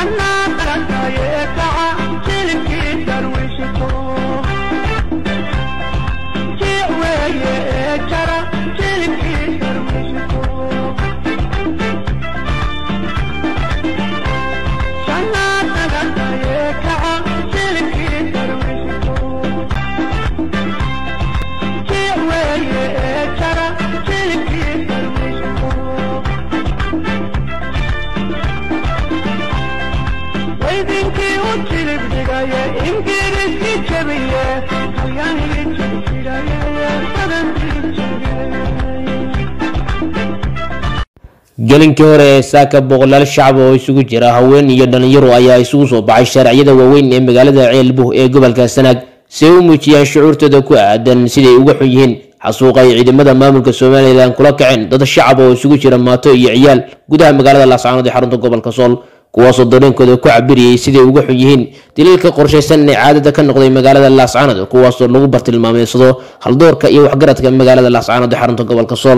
gelinkii hore ee saaka boqolaal shacab oo isugu jira haween iyo dhalinyaro ayaa isugu soo baxay shaarciyada waaweyn ee magaalada ceelbuh ee gobolka sanaag si ay u muujiyaan shucuurtooda ku aadan siday uga xun yihiin xasuuqa ay ciidamada maamulka somalilan kula kaceen dad shacab oo isugu jira maato iyo ciyaal gudaha magaalada laascaanood ee xarunta gobolka sool kuwaasoo dareenkooda ku cabiriyey siday uga xun yihiin daliilka qorshaysan ee caadada ka noqday magaalada laascaanood kuwaasoo lagu bartilmaameysado haldoorka iyo waxgaradka magaalada laascaanood ee xarunta gobolka sool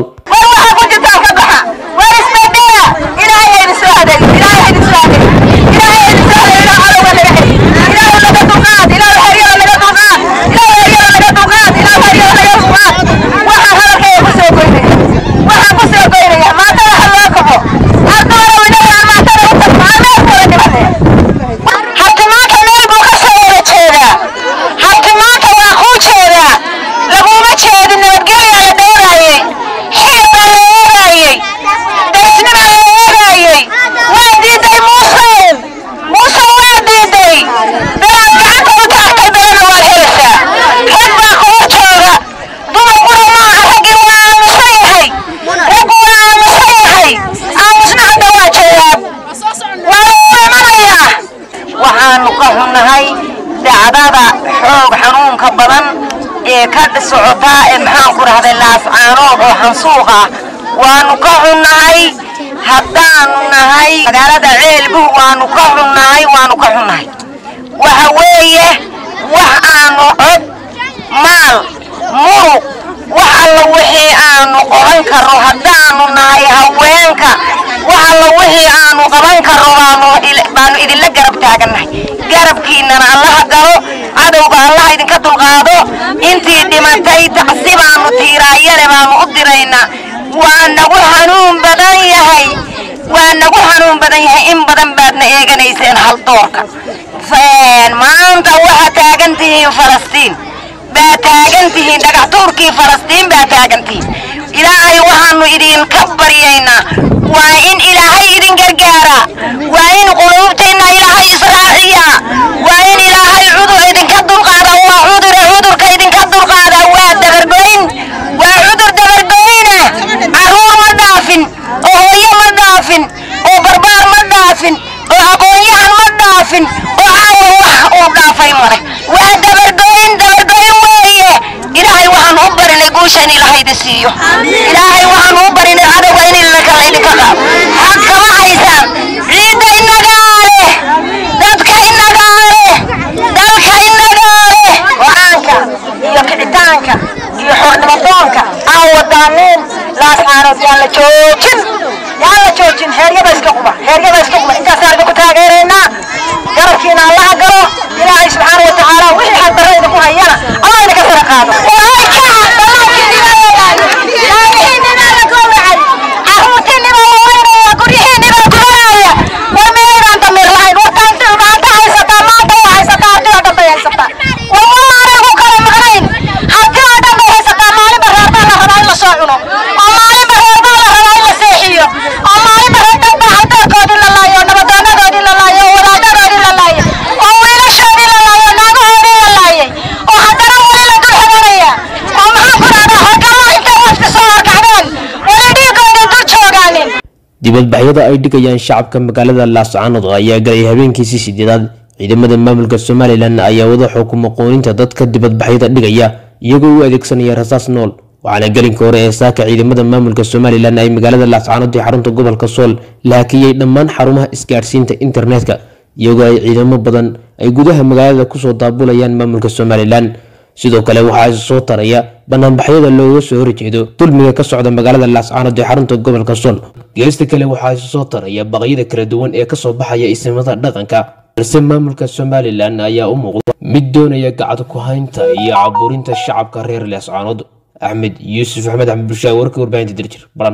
waxaanu ka xunnahay dacdada xoog xanuunka badan ee ka socotaa ee maxaan ku dhahday laascaanood oo xansuuq ah waanu ka xunnahay haddaanu nahay magaalada ceelbuh waanu ka xunnahay waanu ka xunnahay waxa weeye wax aanu cod maal murug wax alla wixii aanu qoran karo haddaanu nahay haweenka wax alla wixii aanu qaban karo baanu idinla garab taagannahay garabkiinnana allaha galo cadowga allaha idinka dulqaado intii dhimatay tacsi baanu tiiraayane baanu u diraynaa waa nagu xanuun badan yahay waa nagu xanuun badan yahay in badan baadna eeganayseen haldoorka maanta waxaa taagan tihiin falastiin baa taagan tihiin dhagaxtuurkii falastiin baa taagan tihiin ilaahay waxaanu idinka baryaynaa waa in ilaahay idin gargaara waa in quluubteenna ilaahay israaciya waa in ilaahay cudur idinka dulqaada waa cudure cudurka idinka dulqaada waa dabargoyn waa cudur dabargoyna caruur ma dhaafin oo hooyo ma dhaafin oo barbaar ma dhaafin oo aqoonyahan ma dhaafin oo caawa wax uu dhaafay male waa dabargoyn dabargoyn weeye ilaahay waxaan u barinay guusha in ilaahay idin siiyo ilaahay waxaan u barinay cadowga in ilakala idinka qaado xaq kama haysaan ciidda inagaa leh dadka inagaa leh dalka inagaa leh go-aanka iyo kicitaanka iyo xornimadoonka aan wadaanin laascaanood yaan la joojin yaan la joojin heeryada iska quba heeryada iska quba intaasaan idinku taageeraynaa garabkiina allaha galo ilaahay subxaana wa tacaala wixii xaqdarra idinku hayana allah idinka sara qaado dibadbaxyada ay dhigayaan shacabka magaalada laascaanood ayaa galay habeenkiisii sideedaad ciidamada maamulka somalilan ayaa wada xukumo qooninta dadka dibadbaxyada dhigaya iyagoo u adeegsanaya rasaas nool waxaana gelinka hore ee saaka ciidamada maamulka somalilan ay magaalada laascaanood ee xarunta gobolka sool la hakiyey dhammaan xarumaha isgaadhsiinta internetka iyagoo ay ciidamo badan ay gudaha magaalada kusoo daabulayaan maamulka somalilan sidoo kale waxaa is soo taraya banaanbaxyada looga soo horjeedo dulmiga ka socda magaalada laascaanood ee xarunta gobolka sool geesta kale waxaa is soo taraya baqyada kala duwan ee kasoo baxaya isimada dhaqanka balse maamulka somalilan ayaa u muuqda mid doonaya gacad ku haynta iyo caburinta shacabka reer laascaanood axmed yuusuf axmed axmed bulshaa warka warbaahinta dirjir baran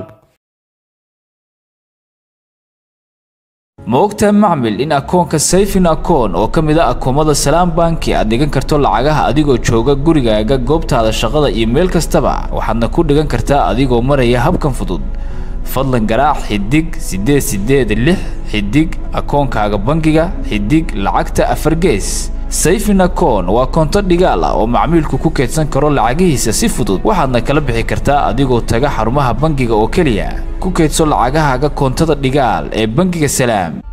ma ogtahay macmil in akoonka sayfin akoon oo ka mid a akoomada salaam banki aad dhigan karto lacagaha adigoo jooga gurigaaga goobtaada shaqada iyo meel kastaba waxaadna ku dhigan kartaa adigoo maraya habkan fudud fadlan garaac xidig siddeed siddeed lix xidig akoonkaaga bangiga xidig lacagta afar gees sayfin akoon waa koonto dhigaal ah oo macmiilku ku keedsan karo lacagihiisa si fudud waxaadna kala bixi kartaa adigoo taga xarumaha bangiga oo keliya ku keedso lacagahaaga koontada dhigaal ee bangiga salaam